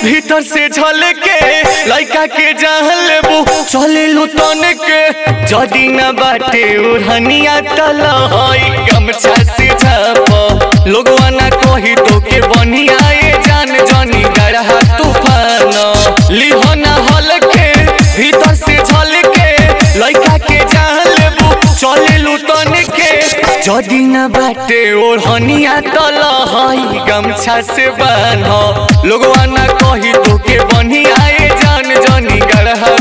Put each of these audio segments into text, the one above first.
भीतर से झलके लइका के जहल लेबू चले लू तन के जदी न बाटे ओढ़निया तल हई गमछा से झाप लोगवा ना कही तो के बनिया ए जान जनी गढ़ा तूफान लिहना हलके भीतर से झलके लइका के जहल लेबू चले लू तन के जदी न बाटे ओढ़निया तल हई गमछा से बान्ह लोगवा ना कही तो के बनिया ए जान जनी गढ़ा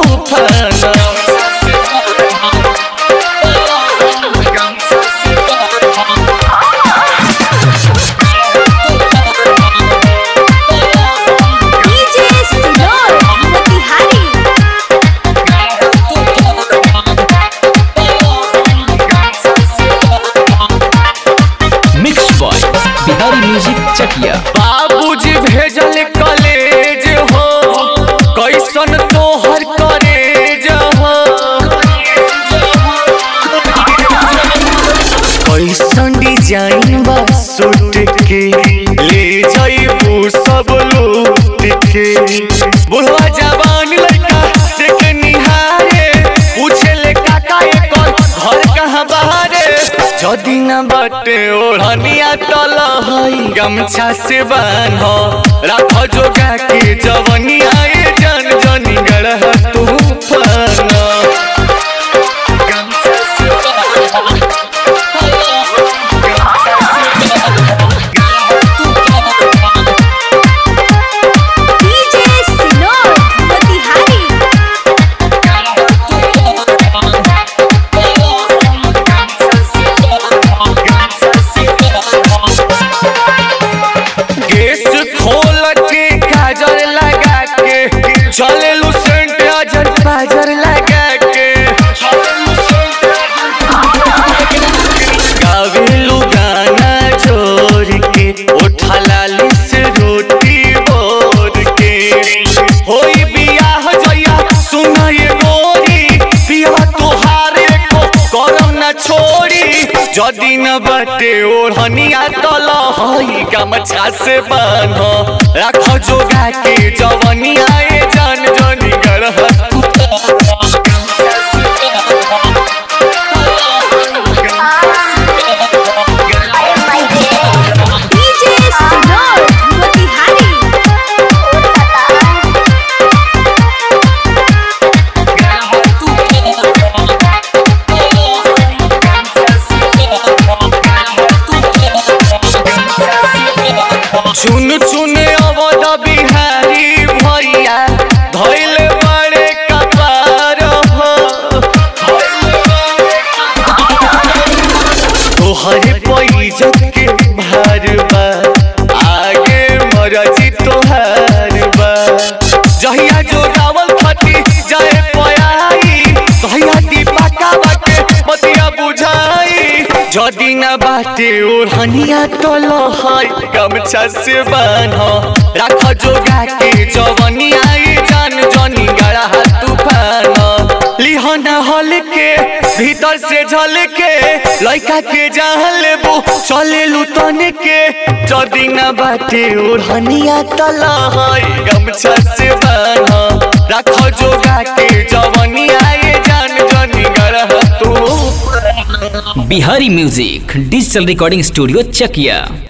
तूफान डीजे सिनोर Motihari mix boy Bihari music Chakiya बाबूजी भेजल कॉलेज हो कैसन तोहर कॉलेज हो कैसन डिजाइन बा सूट के ले जाइबू सब लूट के बुढ़वा जवान लड़का देख निहारे पूछे ले काका एकर घर कहाँ बाहरे जदी न बटे ओढ़निया तल हई गमछा से बान्ह राख जोगा के जवनिया ए जन जनी गढ़ तूफान गमछा से बान्ह डीजे सिनोर मोतिहारी केस खोल के काजल लगा के चले लू सेंट अजर पाजर लगा के गावेलू गाना जोर के उठा लाली से रोटी बोर के होई बियाह जया सुना ये गोरी पिया तोहारे को करम न छोड़ी जदी न बटे ओढ़निया तल हई गमछा से बान्ह राख जोगा के जवनिया ए जान जनी गढ़ डीजे सिनोर मोतिहारी चुन चुन अवध बिहारी भैया धैल बड़े कपार हो तोहरे पैजत के भार बा आगे मरजी तोहार बा जहिया जो रावल फटी जाए पयाई तहिया दीपा का बाटे बतिया बुझाई जदी न बाटे ओढ़निया तल हई गमछा से बान्ह राख जोगा के जवनिया ए जान जनी गड़ा तूफान लिहना हल के भीतर से झल के लइका के जहल लेबू चले लू तन के जदी न बाटे ओढ़निया तल हई गमछा से बान्ह राख जोगा के जवनिया ए जान जनी गड़ा तूफान Bihari music digital recording studio चकिया